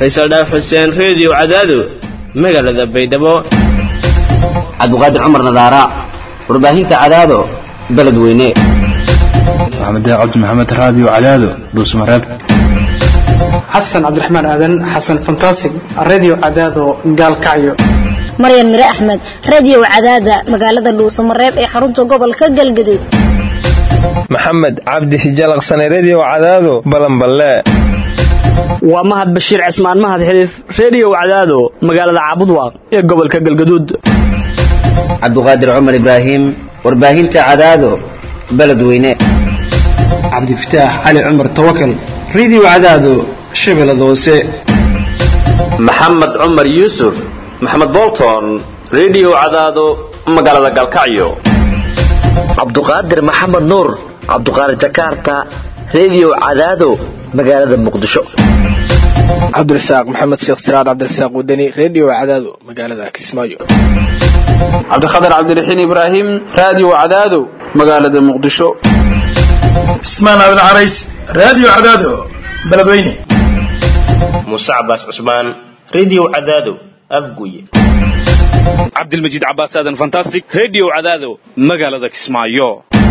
faysal dhaaf xuseen reediyo cadaado magaalada baydhabo cabdiqaadir cumar nadaara warbaahinta cadaado beledweyne maxamed cabdi maxamed raadiyo cadaado dhuusmareeb xasan cabdiraxmaan aadan xasan fantasig radio cadaado gaalkacyo maryan mire axmed radio cadaada magaalada dhuusamareeb ee xarunta gobolka galgaduud maxamed cabdi hijalaqsane redio cadaado balanballe waa mahad bashiir cismaan mahad xiliif redio cadaado magaalada caabudwaaq ee gobolka galgaduud cabdiqaadir cumar ibraahim warbaahinta cadaado beledweyne cabdifataax cali cumar tawakal radio cadaado shabeellada hoose maxamed cumar yuusuf maxamed bolton redio cadaado magaalada galkacyo cabduqaadir maxamed nuur cabduqaadir jakarta redio cadaado magaalada muqdisho cabdirasaaq maxamed sheekh siraad cabdirasaaq wadani redio cadaado magaalada kismaayo cabdikhatar cabdiraxiin ibraahim radio cadaado magaalada muqdisho cismaan aadan carays radio cadaado beledweyne muuse cabaas cusmaan redio cadaado afguye cabdilmajiid cabaas aadan fantastic redio cadaado magaalada kismaayo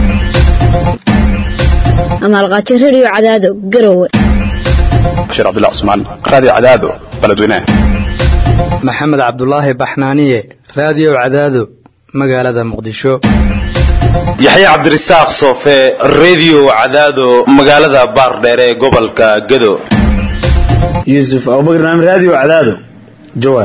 amaalqaajo redio cadaado garowe bashiir cabdullah cusmaan radio cadaado beledweyne maxamed cabdulaahi baxnaaniye radio cadaado magaalada muqdisho yaxya cabdirasaaq soofe redio cadaado magaalada baardheere ee gobolka gado yuusuf abubakar naam radio cadaado jawaar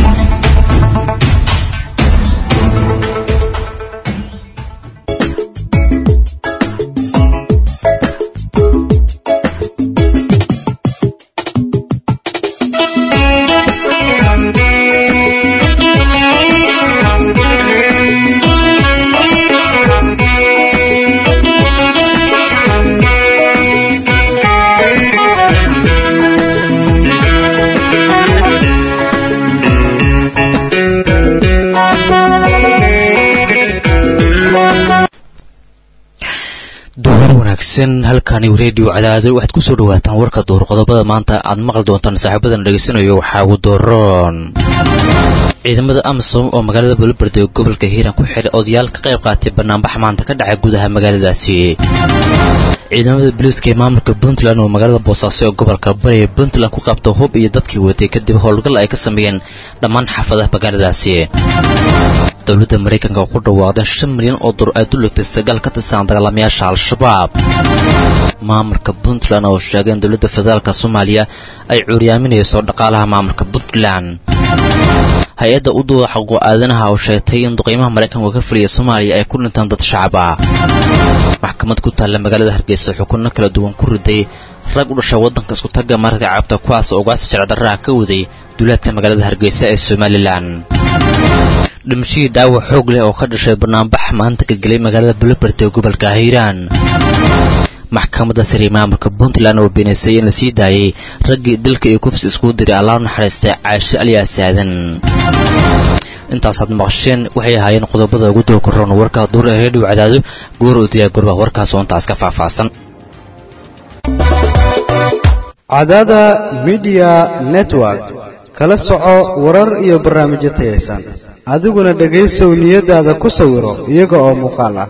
halkani redio cadaado waxaad ku soo dhawaataan warka duur qodobada maanta aad maqli doontaan saaxiibadan dhegaysanayo waxaa ugu dooron ciidamada amisom oo magaalada buloberde ee gobolka hiiraan ku xidhay odayaal ka qayb qaatay banaanbax maanta ka dhacay gudaha magaaladaasi ciidamada booliiska ee maamulka puntland oo magaalada boosaaso ee gobolka bari ee puntland ku qabta hub iyo dadkii watay kadib howlgal ay ka sameeyeen dhammaan xaafadaha magaaladaasi dowladda maraykanka oo ku dhawaaqdeen shan milyan oo dur ay duligtay sagaal ka tirsan dagaalamayaasha al-shabaab maamulka puntland oo sheegay in dowladda federaalka soomaaliya ay cuuryaaminayso dhaqaalaha maamulka puntland hay-adda u duuda xaqo aadanaha oo sheegtay in duqeymaha maraykanka ka fuliya soomaaliya ay ku dhintaan dad shacab ah maxkamad ku taalla magaalada hargeysa xukunno kala duwan ku riday rag u dhashay waddanka isku tagga mararka cabta kuwaas oo ugaasi sharcdarraha ka waday duulaadka magaalada hargeysa ee somalilan dhimashadii dhaawac xoog leh oo ka dhashay banaanbax maanta ka gelay magaalada bulobert ee gobolka hiiraan maxkamadda sare maamulka puntland oo beenaysay in la sii daayay raggii dalka iyo kufsi iskugu diray allaah naxariistay caasho alyaas aadan intaasaad maqasheen waxay ahaayeen qodobada ugu doo korroon warka duur ee reediyo cadaado goor u diyaa gorba warkaas oo intaas ka faahfaahsan cadaada midiya network kala soco warar iyo barnaamijyo tayaysan adiguna dhegaysow niyadaada ku sawiro iyaga oo muuqaal ah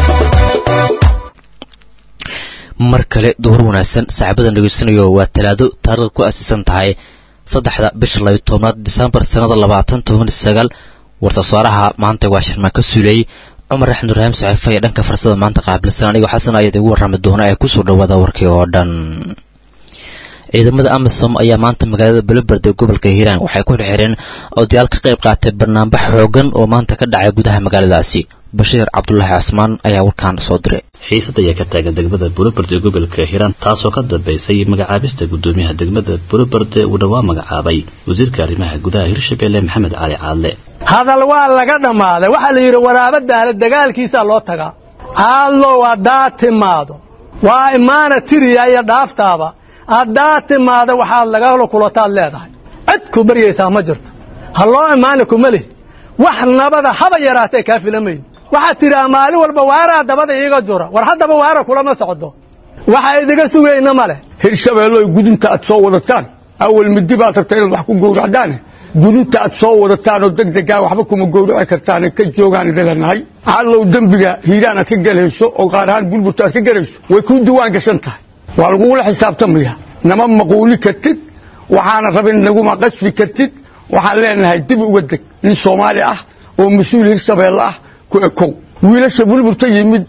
mar kale duhur wanaagsan saaxiibadan dhegaysanayo waa talaado taariikhda ku aasiisan tahay saddexda bisha labiyo tobnaad disembar sannada labaatan toban sagaal war-soosaaraha maanta waa sharmaan ka suulay cumar axmed ibraahim saxiifa ee dhanka farsada maanta qaabilsan anigoo xasan ayaad igu warrami doona ee kusoo dhawaada warkii oo dhan ciidamada amisom ayaa maanta magaalada buloberd ee gobolka hiiraan waxay ku xirxireen odayaal ka qayb qaatay banaanbax xoogan oo maanta ka dhacay gudaha magaaladaasi bashiir cabdulaahi casmaan ayaa warkaan soo diray xiisad ayaa ka taagan degmada buloberd ee gobolka hiiraan taasoo ka dambaysay magacaabista gudoomiyaha degmada buloberd uu dhowaa magacaabay wasiirka arrimaha gudaha hirshabelle maxamed cali caadle hadal waa laga dhammaaday waxaa la yidhi waraabadaana dagaalkiisaa loo tagaa caadlow haddaa timaado waa imaana tiriya iyo dhaaftaaba haddaa timaada waxaad lagala kulataad leedahay cid ku baryaysaa ma jirto ha loo imaana kuma lih wax nabada haba yaraatee kaa filamayn waxaad tidhaa maalin walba waaraa dabada iiga jura war haddaba waara kulama socdo waxa idiga sugayna ma leh hirshabeelloy gudunta aad soo wadataan awal midi baad rabta inaad wax ku gowracdaane gudubta aad soo wadataanoo degdegaa waxba kuma gowraci kartaane ka joogaan idin leenahay allow dembiga hiiraan aad ka gelayso oo qaar ahaan bulburta aad ka gelayso way kuu diwaan gashan tahay waa lagugula xisaabtamaya nama maquuli kartid waxaana rabin naguma qasfi kartid waxaan leenahay dib uga deg nin soomaali ah oo mas-uul hirshabeelle ah ku ekow wiilasha bulburta yimid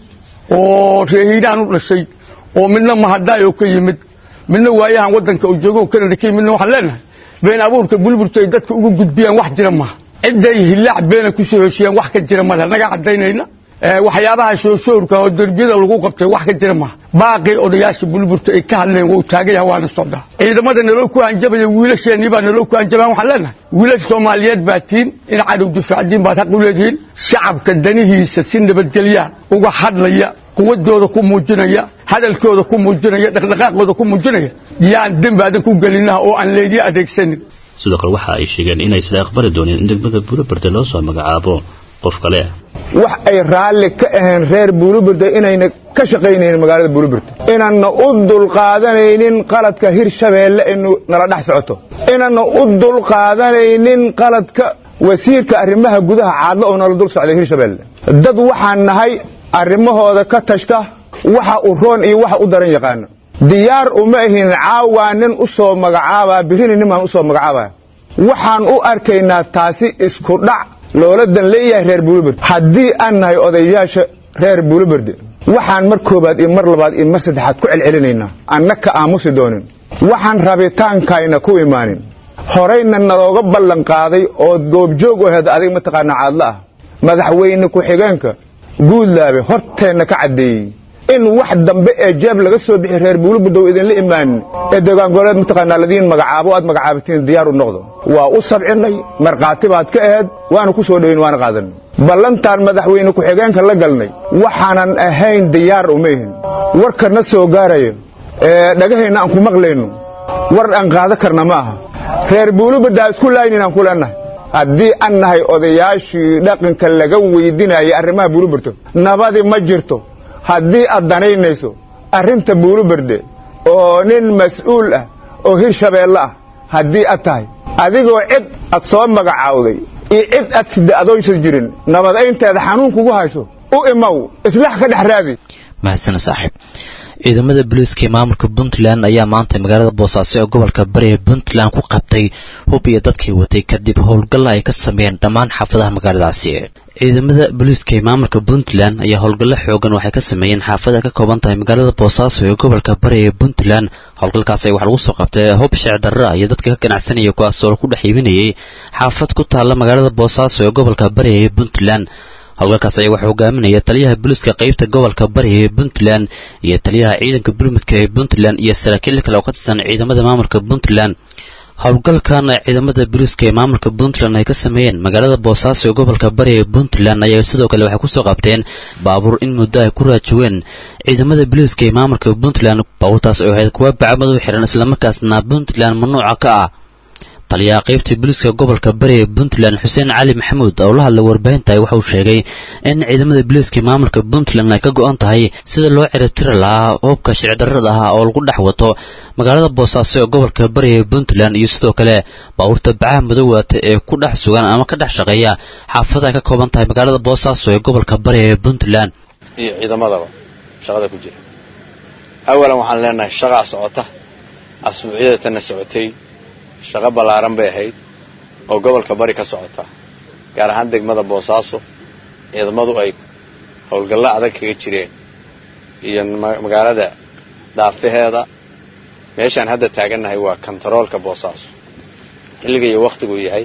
oo reer hiiraan u dhashay oo midna mahadaayoo ka yimid midna waayahan waddanka uu joogo kanada ka yimidna waxaan leenahay been abuurka bulburta ay dadka ugu gudbiyaan wax jira maaha cidday hillaac beena ku soo heshiyaan wax ka jira male naga caddaynayna waxyaabaha shooshoorka oo derbiyada lagu qabtay wax ka jira maaha baaqii odayaasha bulburta ay ka hadleen wuu taagaya waana socdaa ciidamada naloo ku hanjabaya wiilasheennii baa naloo ku hanjabaan waxaan leenahay wiilasha soomaaliyeed baa tiin in cadow difaacdiin baad xaq u leedihiin shacabka danihiisa si nabadgelya uga hadlaya quwadooda ku muujinaya hadalkooda ku muujinaya dhaqdhaqaaqooda ku muujinaya yaan dembi adan ku gelinaha oo aan leedii adeegsanin sidoo kale waxa ay sheegeen inaysan aqbali doonin in degmada buulaberde loo soo magacaabo qof kale wax ay raalli ka ahayn reer buulubirda inayna ka shaqaynaynin magaalada buulubirda inaanna u dulqaadanaynin qaladka hirshabeelle inu nala dhex socoto inaanna u dulqaadanaynin qaladka wasiirka arrimaha gudaha caadlo oo nala dul socday hirshabeelle dad waxaan nahay arrimahooda ka tashta waxa u roon iyo waxa u daran yaqaano diyaar uma ahin caawaa nin u soo magacaabaa birrini nin baan u soo magacaabaa waxaan u arkaynaa taasi isku dhac loola dan leeyahay reer buuluberde haddii aan nahay odayaasha reer buuluberde waxaan mar koobaad iyo mar labaad iyo mar saddexaad ku celcelinaynaa anna ka aamusi doonin waxaan rabitaankayna ku imaanin horayna nalooga ballan qaaday ood goobjoog u aheed adiga mataqaanaa caadlo ah madaxweyne ku-xigeenka guudlaabe horteenna ka caddeeyey in wax dambe ee jeeb laga soo bixi reer buulubirdow idinla imaanin ee deegaangoleed mataqaanaa ladiin magacaabo aad magacaabatiin diyaar u noqdo waa u sabcinay markhaati baad ka aheed waana ku soo dhoweyn waana qaadanay ballantaan madaxweyne ku-xigeenka la galnay waxaanan ahayn diyaar uma ihin warkana soo gaarayo ee dhagahayna aan ku maqlayno war aan qaada karna ma aha reer buulubirdaa isku laaynin aan ku leenahay haddii aan nahay odayaashii dhaqanka laga weydinayay arrimaha buulubirto nabadi ma jirto haddii aad danaynayso arrinta buuluberde oo nin mas'uul ah oo hirshabeelle ah haddii aad tahay adigoo cid aad soo magacaawday iyo cid aad sida adoonsan jirin nabadaynteeda xanuun kugu hayso u imow islax ka dhex raadi mahadsana saaxiib ciidamada booliiska ee maamulka puntland ayaa maanta magaalada boosaaso ee gobolka bari ee puntland ku qabtay hub iyo dadkii watay kadib howlgalla ay ka sameeyeen dhammaan xaafadaha magaaladaasi ciidamada booliiska ee maamulka puntland ayaa howlgallo xoogan waxay ka sameeyeen xaafada ka kooban tahay magaalada boosaaso ee gobolka bari ee puntland howlgalkaasi waxaa lagu soo qabtay hub sheecdarra iyo dadka ka ganacsanaya kuwaasoo lagu dhex iibinayay xaafad ku taalla magaalada boosaaso ee gobolka bari ee puntland howlgalkaas ayaa waxaa hogaaminaya taliyaha booliiska qaybta gobolka bari ee puntland iyo taliyaha ciidanka bulmudka ee puntland iyo saraakiil kale oo ka tirsan ciidamada maamulka puntland howlgalkan ciidamada booliiska ee maamulka puntland ay ka sameeyeen magaalada boosaaso ee gobolka bari ee puntland ayaa sidoo kale waxay kusoo qabteen baabuur in muddo ay ku raajoween ciidamada booliiska ee maamulka puntland baabuurtaas oo ahayd kuwa bacmadu xiran islamarkaasna puntland mamnuuca ka ah taliyaha qaybta booliiska gobolka bari ee puntland xuseen cali maxamuud oo la hadlay warbaahinta waxauu sheegay in ciidamada booliiska maamulka puntland ay ka go-an tahay sida loo ciribtiri lahaa hubka shicdarrada ah oo lagu dhex wato magaalada boosaaso ee gobolka bari ee puntland iyo sidoo kale baabuurta bacaha madowata ee ku dhex sugan ama ka dhex shaqeeya xaafada ay ka kooban tahay magaalada boosaaso ee gobolka bari ee puntland iyo ciidamadaba shaqada ku jira awalan waxaan leenahay shaqaa socota asbuucyada tanna socotay shaqo ballaaran bay ahayd oo gobolka bari ka socota gaar ahaan degmada boosaaso ciidamadu ay howlgallo adag kaga jireen iyo magaalada daafaheeda meeshaan hadda taagannahay waa kontaroolka boosaaso xilliga iyo wakhtiguu yahay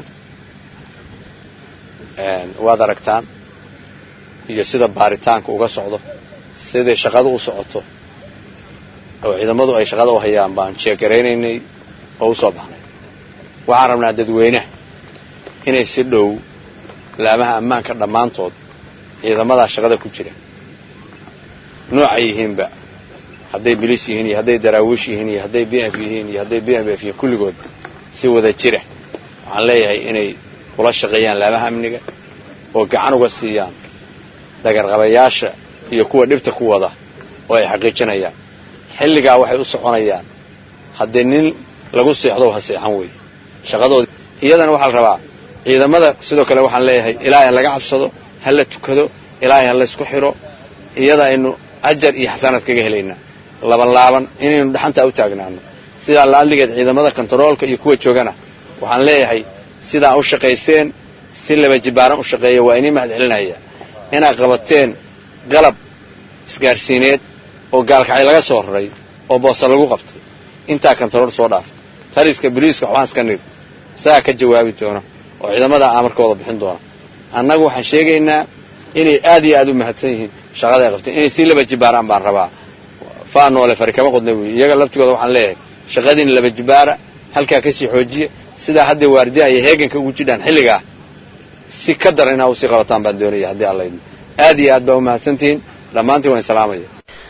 waad aragtaan iyo sida baaritaanka uga socdo siday shaqada u socoto oo ciidamadu ay shaqada u hayaan baan jeegaraynaynay oo u soo baxnay waxaan rabnaa dadweynaha inay si dhow laamaha ammaanka dhammaantood ciidamadaa shaqada ku jira noocay yihiinba hadday biliis yihiin iyo hadday daraawiish yihiin iyo hadday b f yihiin iyo hadday b m f yihiin kulligood si wada jira waxaan leeyahay inay kula shaqeeyaan laamaha amniga oo gacan uga siiyaan dagarqabayaasha iyo kuwa dhibta ku wada oo ay xaqiijinayaan xilligaa waxay u soconayaan haddii nin lagu seexdo ha seexan weeye shaqadooda iyadana waxaa la rabaa ciidamada sidoo kale waxaan leeyahay ilaahay ha laga cabsado ha la tukado ilaahay ha laysku xidho iyada aynu ajar iyo xasanaad kaga helaynaa laban laaban inaynu dhaxantaa u taagnaano sidaa laadligeed ciidamada kontaroolka iyo kuwa joogana waxaan leeyahay sidaa u shaqayseen si laba jibaaran u shaqeeya waa inii mahad celinaya inaad qabateen qalab isgaarsiineed oo gaalkacay laga soo raray oo boosta lagu qabtay intaa kontarool soo dhaaf taliska boliiska waxbaan iska nir isagaa ka jawaabi doona oo ciidamada amarkooda bixin doona annagu waxaan sheegaynaa inay aad iyo aad u mahadsan yihiin shaqada ay qabteen inay sii laba jibaaraan baan rabaa faa noole fari kama qodna wey iyaga laftigooda waxaan leeyahay shaqadiina laba jibaara halkaa kasii xoojiya sidaa hadday waardiyaha iyo heeganka ugu jidhaan xilligaa si ka daran inaa usii qabataan baan doonaya haddii alla idmo aad iyo aad baa u mahadsantihiin dhammaantiin waan salaamaya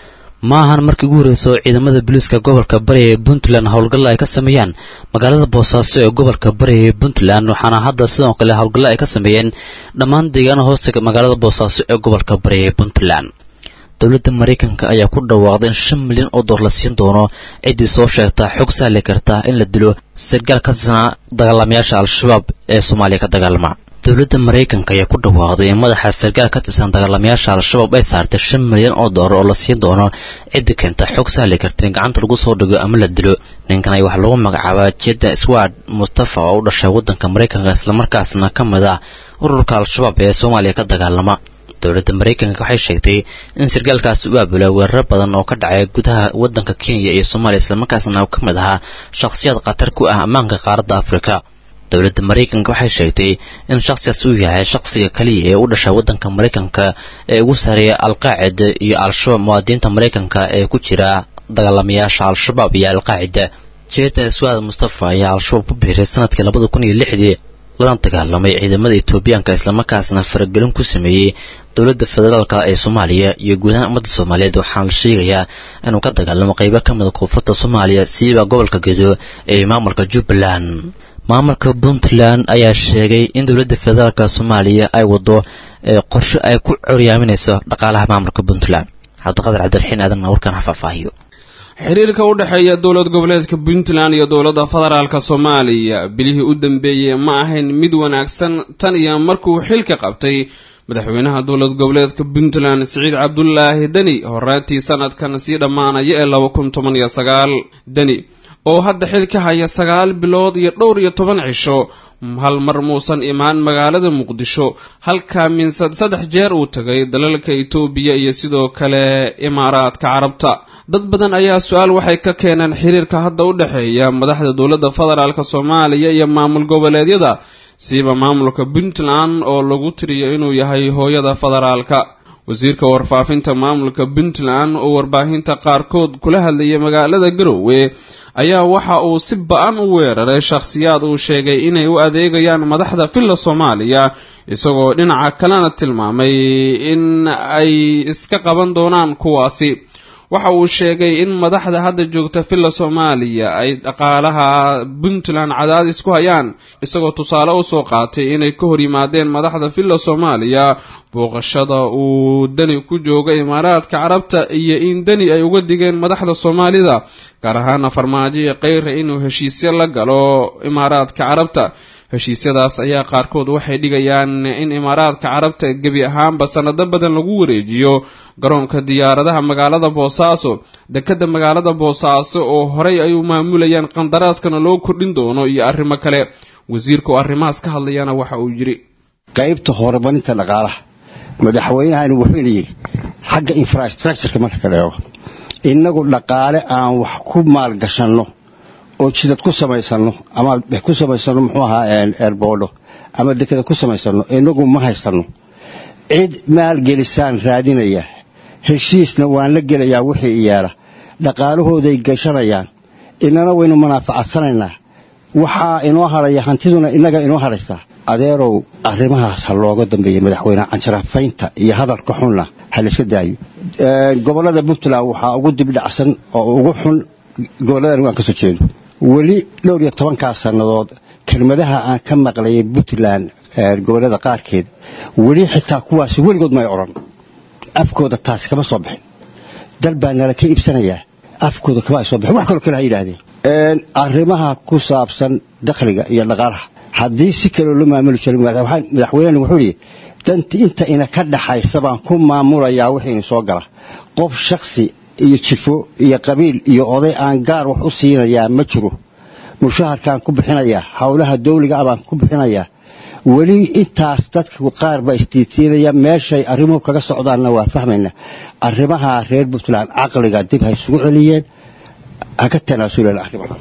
ma ahan markii ugu horreysa oo ciidamada booliiska gobolka bari ee puntland howlgalla ay ka sameeyaan magaalada boosaaso ee gobolka bari ee puntland waxaana hadda sidoo kale howlgalla ay ka sameeyeen dhammaan deegaana hoosta magaalada boosaaso ee gobolka bari ee puntland dowladda maraykanka ayaa ku dhawaaqday in shan milyan oo door la siin doono ciddii soo sheegta xog sahli karta in la dilo sargaal ka tirsanaa dagaalamayaasha al-shabaab ee soomaaliya ka dagaalama dowladda maraykanka ayaa ku dhawaaqday in madaxa sargaal ka tirsan dagaalamayaasha al-shabaab ay saartay shan milyan oo doolar oo la siin doono ciddi keenta xog sahli karta in gacanta lagu soo dhigo ama la dilo ninkan ay waxaa lagu magacaabaa jedda sward mustafa oo u dhashay waddanka maraykanka islamarkaasna ka mid ah ururka al-shabaab ee soomaaliya ka dagaalama dowladda maraykanka waxay sheegtay in sargaalkaasi u aabula weeraro badan oo ka dhacay gudaha waddanka kenya iyo soomaaliya islamarkaasna ka mid ahaa shakhsiyaad khatar ku ah ammaanka qaaradda afrika dowladda maraykanka waxay sheegtay in shakhsigaas uu yahay shakhsiga kaliya ee u dhashay waddanka maraykanka ee ugu sareeya alqaacida iyo al-shabaab muwaadiniinta maraykanka ee ku jira dagaalamayaasha al-shabaab iyo alqaacida jeeda swaad mustafa ayaa al-shabaab ku biiray sanadkii labada kun iyo lixdii lana dagaalamay ciidamada etoobiyaanka islamarkaasna faragelin ku sameeyey dowladda federaalka ee soomaaliya iyo guud ahaan ummadda soomaaliyeed waxaana la sheegayaa inuu ka dagaalamo qaybo ka mida koonfurta soomaaliya siiba gobolka gedo ee maamulka jubbaland maamulka puntland ayaa sheegay in dowladda federaalka soomaaliya ay wado qorshe ay ku coryaaminayso dhaqaalaha maamulka puntland cabdiqadir cabdiraxiin aadan warkan ha faahfaahiyo xiriirka u dhexeeya dowlad goboleedka puntland iyo dowladda federaalka soomaaliya bilihii u dambeeyey ma ahayn mid wanaagsan tan iyo markuu xilka qabtay madaxweynaha dowlad goboleedka puntland siciid cabdulaahi deni horaantii sanadkan sii dhammaanaya ee laba kun toban iyo sagaal deni oo hadda xil ka haya sagaal bilood iyo dhowr iyo toban cisho hal mar muusan imaan magaalada muqdisho halkaa minsad saddex jeer uu tagay dalalka itoobiya iyo sidoo kale imaaraadka carabta dad badan ayaa su-aal waxay ka keeneen xiriirka hadda u dhexeeya madaxda dowladda federaalk soomaaliya iyo maamul goboleedyada siiba maamulka puntland oo lagu tiriyo inuu yahay hooyada federaalka wasiirka warfaafinta maamulka puntland oo warbaahinta qaarkood kula hadlayay magaalada garowe ayaa waxa uu si ba-an u weeraray shakhsiyaad uu sheegay inay u adeegayaan madaxda villa soomaaliya isagoo dhinaca kalena tilmaamay in ay iska qaban doonaan kuwaasi waxa uu sheegay in madaxda hadda joogta villa soomaaliya ay dhaqaalaha puntland cadaadis ku hayaan isagoo tusaale usoo qaatay inay ka hor yimaadeen madaxda villa soomaaliya booqashada uu deni ku jooga imaaraadka carabta iyo in deni ay uga digeen madaxda soomaalida gaar ahaana farmaajo iyo keyra inuu heshiisyo la galo imaaraadka carabta heshiisyadaas ayaa qaarkood waxay dhigayaan in imaaraadka carabta gebi ahaanba sanado badan lagu wareejiyo garoonka diyaaradaha magaalada boosaaso dekadda magaalada boosaaso oo horey ay u maamulayaan qandaraaskana loo kordhin doono iyo arrimo kale wasiirka oo arrimahaas ka hadlayana waxa uu yidhi qaybta horumarinta dhaqaalaha madaxweynahani wuxuuna yidhi xagga infrastructureka marka ka dheego innagu dhaqaale aan wax ku maalgashanno oo jidad ku samaysanno ama ku samaysanno muxuu ahaa eerboodho ama dekada ku samaysanno inagu ma haysanno cid maalgelisaan raadinaya heshiisna waan la gelayaa wixii iyaala dhaqaalahooday gashanayaan inana waynu manaafacadsanaynaa waxaa inoo hadhaya hantiduna innaga inoo hadhaysaa adeerow arrimahaas ha looga dambeeyey madaxweyne canjarafaynta iyo hadalka xunna ha layska daayo gobollada puntland waxaa ugu dibdhacsan oo ugu xun gobolladan aan ka soo jeedo weli dhowr iyo tobankaas sannadood kelmadaha aan ka maqlayay puntland gobollada qaarkeed weli xitaa kuwaasi weligood may odhan afkooda taasi kama soo bixin dal baa nala ka iibsanayaa afkooda kama ay soo bixin wax kaloo kale ha yidhaahdeen arrimaha ku saabsan dakhliga iyo dhaqaalaha haddii si kaloo la maamuli jiro madaxweynena wuxuu yidhi danti inta ina ka dhaxaysa baan ku maamulayaa wixiina soo gala qof shaksi iyo jifo iyo qabiil iyo oday aan gaar wax u siinayaa ma jiro mushaharkaan ku bixinayaa howlaha dawliga ah baan ku bixinayaa weli intaas dadka qaar baa isdiidsiinaya meeshay arrimuhu kaga socdaanna waa fahmayna arrimaha reer puntland caqliga dib ha isugu celiyeen ha ka tanaasuleen arrimaha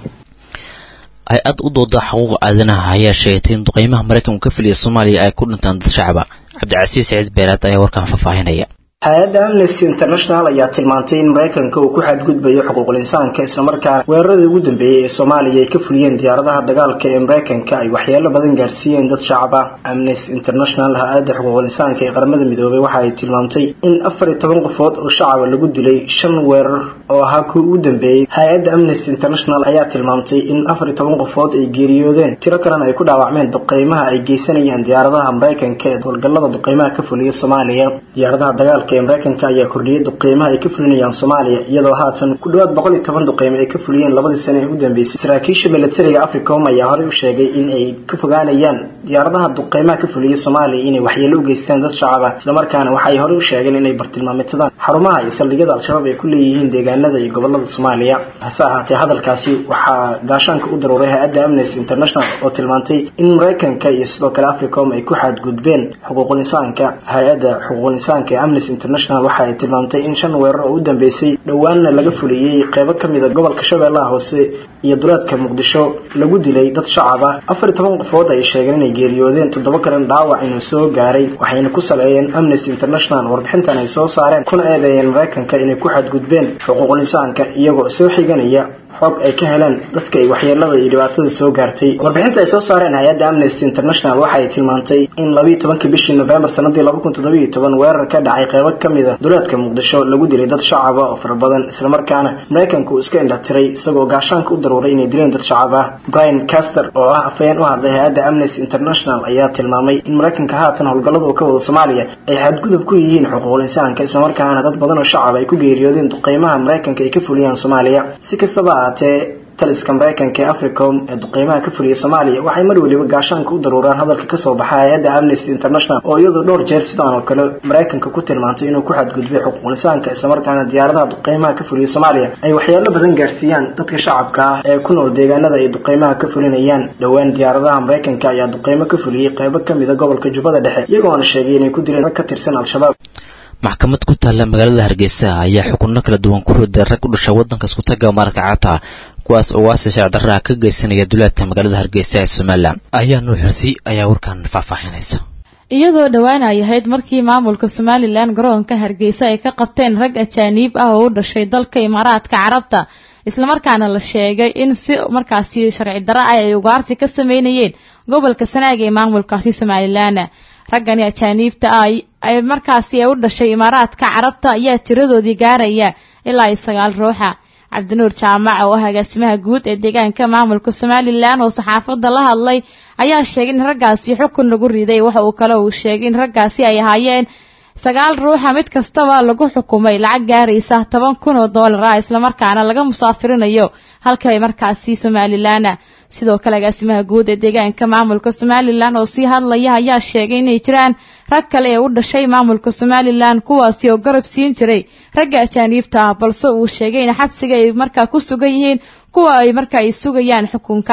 hay-ad u dooda xuquuq aadanaha ayaa sheegtay in duqeymaha maraykanku ka filiya soomaaliya ay ku dhintaan dad shacaba cabdicasiis saciid beeraad ayaa warkaan faahfaahinaya hay-adda amnesty international ayaa tilmaantay in maraykanka uu ku xadgudbayo xuquuqul insaanka islamarkaana weeraradii ugu dambeeyey ee soomaaliya ay ka fuliyeen diyaaradaha dagaalka ee maraykanka ay waxyeelo badan gaarsiiyeen dad shacab ah amnesty international hay-adda xuquuqul insaanka ee qaramada midoobay waxa ay tilmaamtay in afar iyo toban qofood oo shacaba lagu dilay shan weerar oo ahaa kuwii ugu dambeeyey hay-adda amnesty international ayaa tilmaamtay in afar iyo toban qofood ay geeriyoodeen tiro kalena ay ku dhaawacmeen duqeymaha ay geysanayaan diyaaradaha maraykanka ee howlgallada duqeymaha ka fuliya soomaaliya diyaaradaha dagaalka ee maraykanka ayaa kordhiyey duqeymaha ay ka fulinayaan soomaaliya iyadoo haatan ku dhawaad boqol iyo toban duqeymo ay ka fuliyeen labadii sane ee u dambeysay saraakiisha milatariga africom ayaa horey u sheegay in ay ka fogaanayaan diyaaradaha duqeymaha ka fuliya soomaaliya inay waxyeelo u geystaan dad shacab ah islamarkaana waxay horey u sheegeen inay bartilmaameedsadaan xarumaha iyo saldhigyada al-shabaab ay ku leeyihiin deegaanada iyo gobolada soomaaliya hase ahaatee hadalkaasi waxaa gaashaanka u daruuray hay-adda amnesty international oo tilmaantay in maraykanka iyo sidoo kale africom ay ku xadgudbeen xuquuqul insaanka hay-adda xuquuqul insaanka ee amnesty international waxa ay tilmaamtay in shan weerar oo u dambeysay dhowaanna laga fuliyey qeybo ka mid a gobolka shabeellaha hoose iyo duleedka muqdisho lagu dilay dad shacab ah afar iyo toban qofood ay sheegeen inay geeriyoodeen toddoba kalena dhaawac inuu soo gaaray waxayna ku saleeyeen amnesty international warbixintan ay soo saareen kuna eedeeyeen maraykanka inay ku xadgudbeen xuquuqul insaanka iyagoo soo xiganaya xog ay ka heleen dadka ay waxyeelada iyo dhibaatada soo gaartay warbixinta ay soo saareen hay-adda amnesty international waxa ay tilmaantay in labiiyo tobankii bishii novembar sanadii laba kun toddobiyo toban weerar ka dhacay qeybo ka mid a duleedka muqdisho lagu dilay dad shacaba oo fara badan islamarkaana maraykanka uu iska indhatiray isagoo gaashaanka u daruuray inay dileen dad shacab ah brian caster oo ah afayeen u hadlay hay-adda amnesty international ayaa tilmaamay in maraykanka haatan howlgallada uu ka wado soomaaliya ay xadgudub ku yihiin xuquuqul insaanka islamarkaana dad badan oo shacab ay ku geeriyoodeen duqeymaha maraykanka ay ka fuliyaan soomaaliya si kastaba ahaatee taliska maraykanka ee africom ee duqeymaha ka fuliya soomaaliya waxay mar weliba gaashaanka u daruuraan hadalka kasoo baxa hay-adda amnesty international oo iyadu dhowr jeer sidaan oo kale maraykanka ku tilmaantay inuu ku xadgudbay xuquuqul insaanka islamarkaana diyaaradaha duqeymaha ka fuliya soomaaliya ay waxyeelo badan gaarsiiyaan dadka shacabka ah ee ku nool deegaanada ay duqeymaha ka fulinayaan dhowaan diyaaradaha maraykanka ayaa duqeymo ka fuliyey qeybo kamid a gobolka jubbada dhexe iyagoona sheegay inay ku dileen rag ka tirsan al-shabaab maxkamad ku taalla magaalada hargeysa ayaa xukunno kala duwan ku riday rag u dhasha waddanka iskutaga maaradka carabta kuwaas oo waasi sharci darraha ka geysanaya duleedka magaalada hargeysa ee somalilan ayaa nuu xirsi ayaa warkan faahfaahinaysa iyadoo dhowaan ay ahayd markii maamulka somalilan garoonka hargeysa ay ka qabteen rag ajaaniib ah oo u dhashay dalka imaaraadka carabta islamarkaana la sheegay in si markaasi sharci darro ah ay ugaarsi ka sameynayeen gobolka sanaaga ee maamulkaasi somalilan raggani ajaaniibta ah ay markaasi u dhashay imaaraadka carabta ayaa tiradoodii gaaraya ilaa ay sagaal ruuxa cabdinuur jaamac oo ah agaasimaha guud ee deegaanka maamulka somalilan oo saxaafadda la hadlay ayaa sheegay in raggaasi xukun lagu riday waxa uu kale uu sheegay in raggaasi ay ahaayeen sagaal ruuxa mid kastaba lagu xukumay lacag gaaraysa toban kun oo doolar ah islamarkaana laga musaafirinayo halka markaasi somalilan sidoo kale agaasimaha guud ee deegaanka maamulka somalilan oo sii hadlaya ayaa sheegay inay jiraan rag kale ee u dhashay maamulka somalilan kuwaasi oo garab siin jiray ragga ajaaniibta ah balse uu sheegay in xabsiga ay markaa ku sugan yihiin kuwa ay marka ay sugayaan xukunka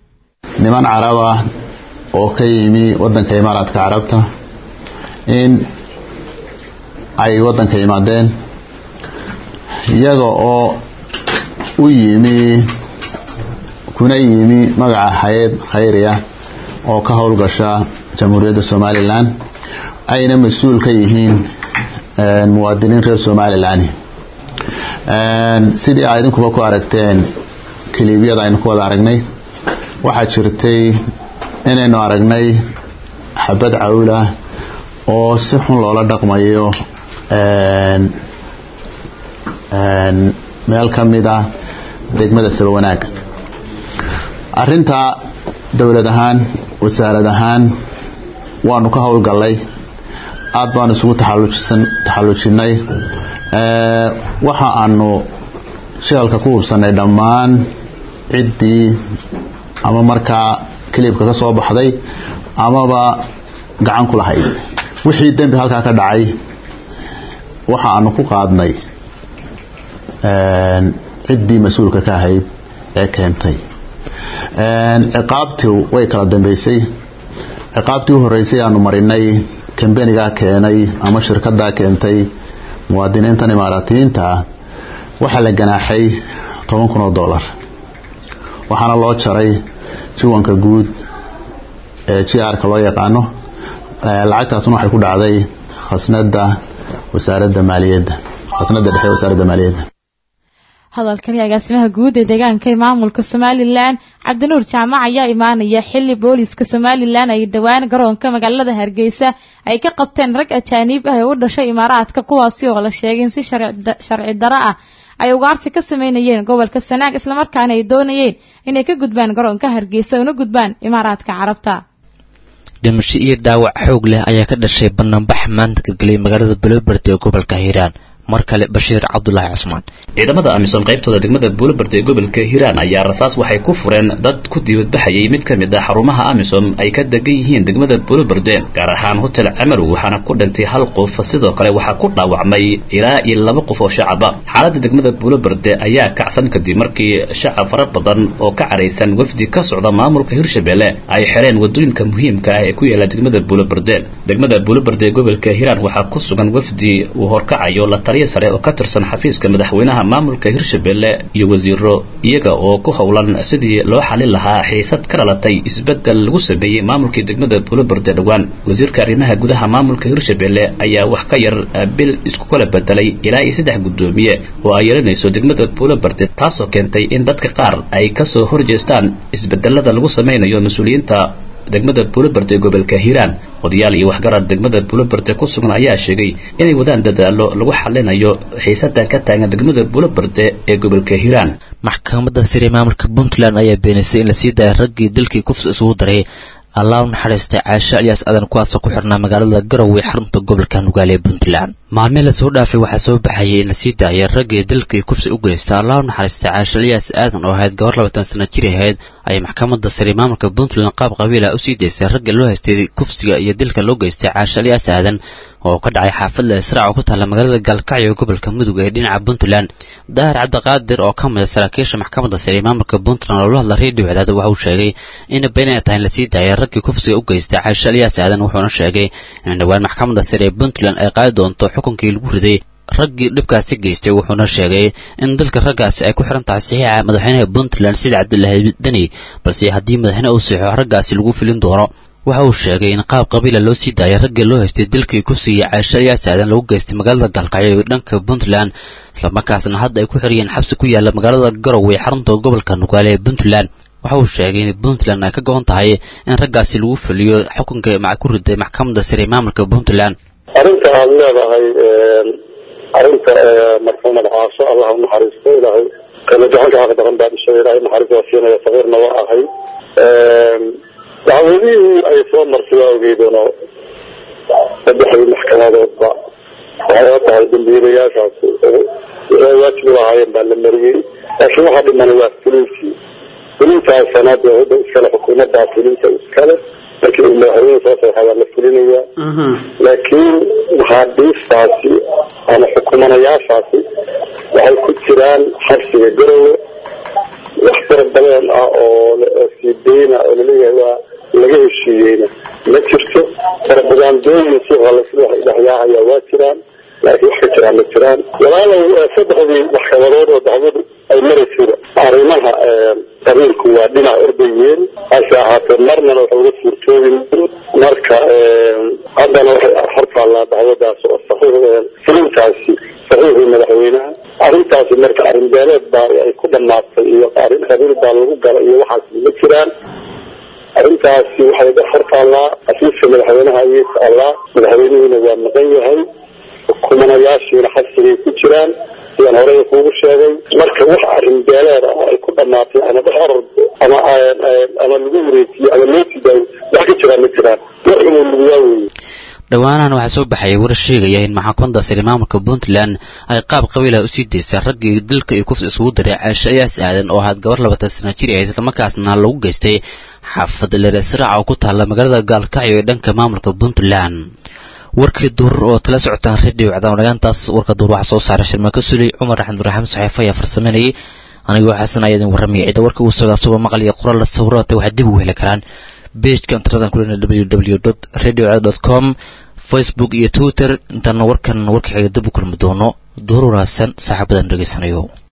niman carab ah oo ka yimi wadanka imaaraadka carabta in ay wadanka yimaadeen iyaga oo u yimi kuna yimi magaca hay-ad khayri ah oo ka howlgasha jamhuuriyadda somalilan ayna mas-uul ka yihiin muwaadiniin reer somalilan sidii aa idinkuba ku aragteen kiliibyada aynu ku wada aragnay waxaa jirtay inaynu aragnay xabad cawlah oo si xun loola dhaqmayo meel ka mid ah degmada sabawanaag arintaa dowlad ahaan wasaarad ahaan waanu ka howlgallay aada baanu isugu taxallujinay waxa aanu shidalka ku hubsanay dhammaan ciddii ama markaa kilibka ka soo baxday amaba gacan ku lahayd wixii dembi halkaa ka dhacay waxa aanu ku qaadnay ciddii mas-uulka ka ahayd ee keentay ciqaabtii way kala dambeysay ciqaabtii u horeysay aanu marinay kambenigaa keenay ama shirkadaa keentay muwaadiniintan imaaraatiyiinta ah waxaa la ganaaxay toban kun oo dollar waxaana loo jaray jiwanka guud ee g r ka loo yaqaano lacagtaasna waxay ku dhacday khasnada wasaaradda maaliyadda khasnada dhexe wasaaradda maaliyadda hadalkani agaasimaha guud ee deegaanka ee maamulka somalilan cabdinuur jaamac ayaa imaanaya xili booliiska somalilan ay dhowaan garoonka magaalada hargeysa ay ka qabteen rag ajaaniib ah ee u dhashay imaaraadka kuwaasi oo la sheegay in si sharci daro ah ay ugaarsi ka sameynayeen gobolka sanaag islamarkaana ay doonayeen inay ka gudbaan garoonka hargeysa una gudbaan imaaraadka carabta dhimasho iyo dhaawac xoog leh ayaa ka dhashay banaanbax maanta galgeliyay magaalada buloberd ee gobolka hiiraan mar kale bashiir cabdulaahi cusmaan ciidamada amisom qaybtooda degmada buulabard ee gobolka hiiraan ayaa rasaas waxay ku fureen dad ku diibadbaxayay mid ka mid ah xarumaha amisom ay ka degan yihiin degmada buulabarde gaar ahaan hotel camarow waxaana ku dhintay hal qof sidoo kale waxaa ku dhaawacmay ilaa iyo laba qof oo shacaba xaaladda degmada buulabarde ayaa kacsan kadib markii shacab fara badan oo ka caraysan wafdi ka socda maamulka hirshabelle ay xireen wadooyinka muhiimka ah ee ku yaala degmada buulabarde degmada buulabarde ee gobolka hiiraan waxaa ku sugan wafdi uu horkacayo la taliya sare oo ka tirsan xafiiska madaxweynaha maamulka hirshabelle iyo wasiiro iyaga oo ku howlan sidii loo xalin lahaa xiisad ka dhalatay isbedel lagu sameeyey maamulkii degmada buulabarde dhowaan wasiirka arrimaha gudaha maamulka hirshabelle ayaa wax ka yar bil isku kala bedelay ilaa iyo saddex guddoomiye oo ay yeelanayso degmada buulabarde taasoo keentay in dadka qaar ay kasoo horjeestaan isbedelada lagu sameynayo mas-uuliyiinta degmada buulaberde ee gobolka hiiraan odayaal iyo waxgarad degmada buulaberde ku sugan ayaa sheegay inay wadaan dadaalo lagu xalinayo xiisadan ka taagan degmada buulaberde ee gobolka hiiraan maxkamadda sare maamulka puntland ayaa beenisay in la sii daaya raggii dalkii kufs isugu daray allah u naxariistay caasho alyaas adan kuwaasoo ku xirnaa magaalada garowe xarunta gobolka nugaale ee puntland maalmihii lasoo dhaafay waxaa soo baxayay in lasii daayay raggii dalkii kufsi u geysta allah u naxariistay caasho alyaas aadan oo ahayd gabar labaatan sana jir ahayd ayay maxkamadda sare maamulka puntland qaab qabiila u sii daysay ragga loo haystay kufsiga iyo dilka loo geystay caasho alyaas aadan oo ka dhacay xaafadda israac oo ku taalla magaalada gaalkacyo ee gobolka mudug ee dhinaca puntland daahir cabdiqaadir oo ka mid a saraakiisha maxkamadda sare ee maamulka puntland oo la hadla reediyo cadaada waxa uu sheegay in been ay tahay in lasii daayay raggii kufsiga u geystay caasho alyaas aadan wuxuuna sheegay in dhowaan maxkamadda sare ee puntland ay qaadi doonto xukunkii lagu riday raggii dhibkaasi geystay wuxuuna sheegay in dalka raggaasi ay ku xiran tahay saxiixa madaxweynaha puntland sida cabdulaahi deni balse haddii madaxweyne uu saxo raggaasi lagu filin doono waxa uu sheegay in qaab qabiila loo sii daayay raggii loo haystay dilkii kufsiga caasho alyaas aadan lagu geystay magaalada gaalkacyo ee dhanka puntland islamarkaasna hadda ay ku xiriyeen xabsi ku yaalla magaalada garowe xarunta gobolka nugaale ee puntland waxa uu sheegay in puntland ay ka go-on tahay in raggaasi lagu fuliyo xukunka maca ku riday maxkamadda sare maamulka puntland arrinta aad leedahay arrinta marxuumad caasho allah u naxariisto ilaahay kala gacanka xaq daran baa dhishay ilaahay naxariis waa siinaya sagiirna waa ahay dacwadihii ay soo martay waa ogeydano saddexdii maxkamadoodba waxay la tahay dambiilayaashaasi waxay waajib u lahaayeen baa la mariyey laakiin waxaa dhimana waa fulintii fulintaasana dee wadda iskale xukuumaddaa fulinta iskale markii uu madaxweyne soo saxa waa la fulinayaa laakiin maxaabiistaasi ama xukumanayaashaasi waxay ku jiraan xabsiga garowe wax fara badan ah oo sii deyna oo laleeyahay waa laga heshiiyeyna ma jirto farabadaandooyin suuqa lasdhexyaahaya waa jiraan laakiin wax ka jiraan ma jiraan walaalow saddexdii maxkamadood oo dacwadu ay maraysayba arrimaha qabiilku waa dhinac ordayeen hase ahaatee marnana waxa uga suurtoobin marka haddana waxay hortaallaa dacwadaas oo saxiix filintaasi saxiixii madaxweynaha arrintaasi marka arrin beeleed baa ay ku dhamaatay iyo arrin qabiil baa lagu galay iyo waxaas ma jiraan arrintaasi waxay ga hortaallaa xafiiska madaxweynaha ayay taallaa madaxweynihiina waa maqan yahay xukumanayaashiina xabsigay ku jiraan sidaan horey kuugu sheegay marka wax arrin beeleed ah ay ku dhamaatay ama dhexor ama ama lagu wareejiyo ama loo tidaayo wax ka jiraan ma jiraan wax inuu luguyaa weeye dhowaanahan waxaa soo baxaya warar sheegaya in maxkamadda sare maamulka puntland ay qaab qabiilaha usii daysay raggii dilka iyo kufs isugu diray caasho ayaas aadan oo ahayd gabar labatan sana jir ah islamarkaasna lagu geystay xaafad leresraac oo ku taalla magaalada gaalkacyo ee dhanka maamulka puntland warkii duur oo tala socotaan radio cadaawanayaantaas warka duur waxaa soo saaray shirmaako suley cumar axmed ibraahim saxiifo ayaa farsameynayay anigoo xasan ayaa idin warramaya cidda warka uu sogaa suba maqal iyo qoraal la sawirata waxaad dib ugu heli karaan bejka internetan kulena www radio com facebook iyo twitter intaana warkan warka xiga dib u kulmi doono duur wanaagsan saaxiibadan dhegaysanayo